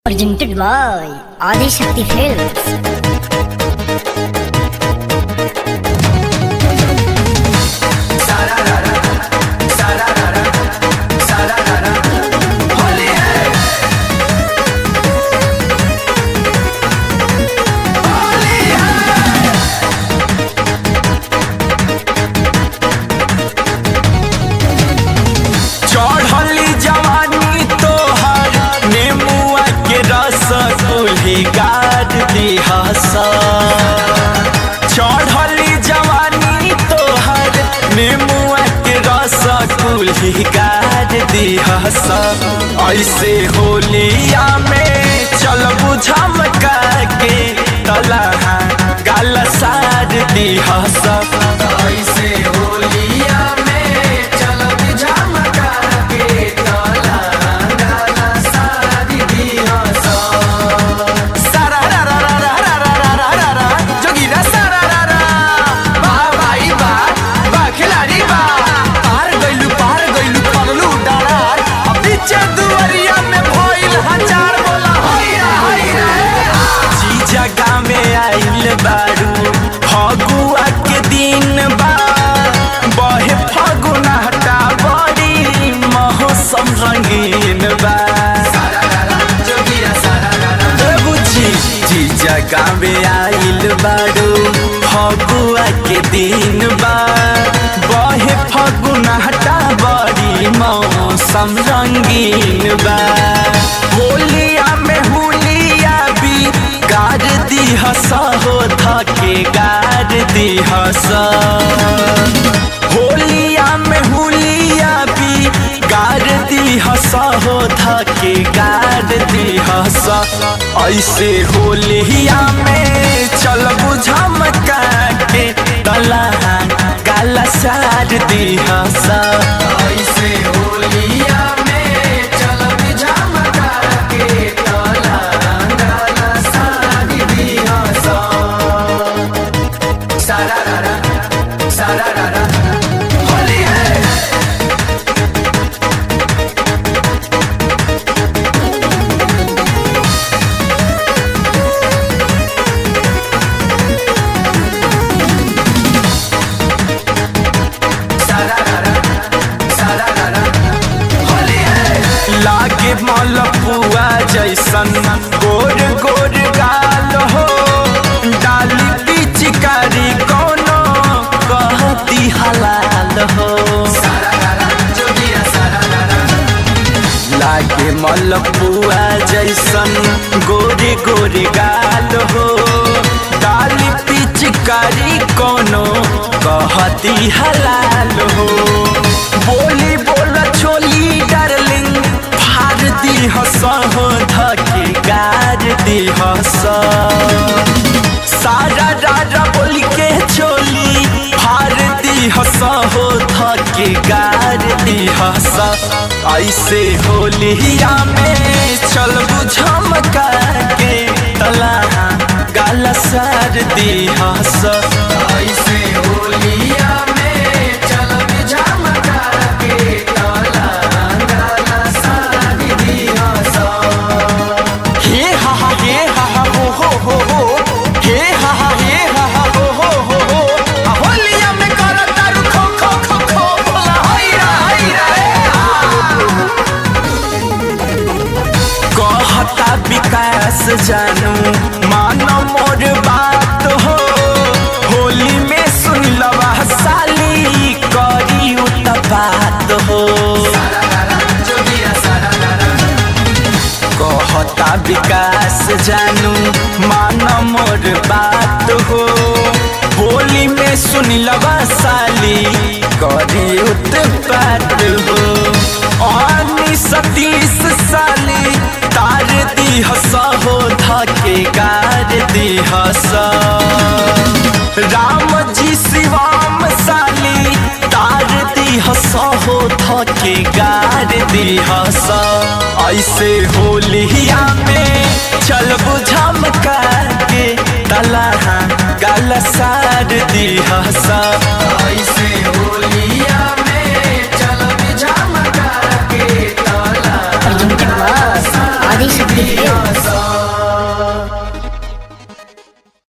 Presented by Adi Shakti Films. चढ़ली जवानी तोहर नेमुआ के रस कुल्ही गाड़ दिहस चढ़ली जवानी तोहर नेमुआ के रस कुल्ही गाड़ दिहस ऐसे होलिया में चल बुझमका के तलहा गाल सार दिहस ऐसे होलिया में चल बुझमका के तलहा गाल सार दिहस सारारारारारारारारारा, जोगिरा सारारारा। वाह भाई वाह, वाह खिलाड़ी वाह। पार गइलू, पार गइलू, पगलू डरार। अब पीछे दुआरिया में भइल हजार बोला, हैया, हैया। जीजा गामे आइल बारू, फगुआ के दिन बा। बहे फगुना हटा बड़ी मौसम रंगीन बा ए बुच्ची, जी जगह में आइल बारू फगुआ के दिन बा बहे फगुना हटा बड़ी मौसम रंगीन बा होलिया में हुलिया भी गाड़ दी हस हो थके गाड़ दी हस होलिया में हुलिया भी गाड़ दी हस हो थके गाड़ दी हस ऐसे होलिया में चल बुझमका के तलहा गाला सार दी हस ऐसे होलिया में चल बुझमका के तलहा गाला सार दी हस सारारारा सारारारा होली है लागे मलपुआ जैसन गोर गोर गाल हो डाली पिचकारी कोनो कहती हलाल हो लागे मलपुआ जैसन गोरे गोरे गाल हो डाली पिचकारी कोनो कहती हलाल हो बोली बोल छोली डार्लिंग फाड़ दी हस हो धके गार दी हस सारा राजा बोल के चोली फाड़ दी हस हो धके गार दी हस ऐसे होलिया में चल बुझमका के तलहा गाल सार दी हस ऐसे होलिया में चल बुझमका के तलहा गाल सार दी हस हे हा हा हे हा हा हो हो हो हो हे हा हा हे हा हा हो हो हो हो आ होलिया में करत तारू खो खो खो खो बोला हैरा हैरा ए हा। कहता विकास जानू मानो मोर बात हो होली में सुन लवा साली करी उतपात हो कहता विकास जानू मान मोर बात हो होली में सुन लवा साली करी उत्पात हो आनी सतीश साली तार दी हस हो धके गार दी हस राम जी शिवाम साली तार दी हस हो धके गार दी हस ऐसे होलिया में चल बुझमका के तलहा गाल सार दी हस ऐसे होलिया में चल बुझमका के तलहा Presented by Adi Shakti Adishakti films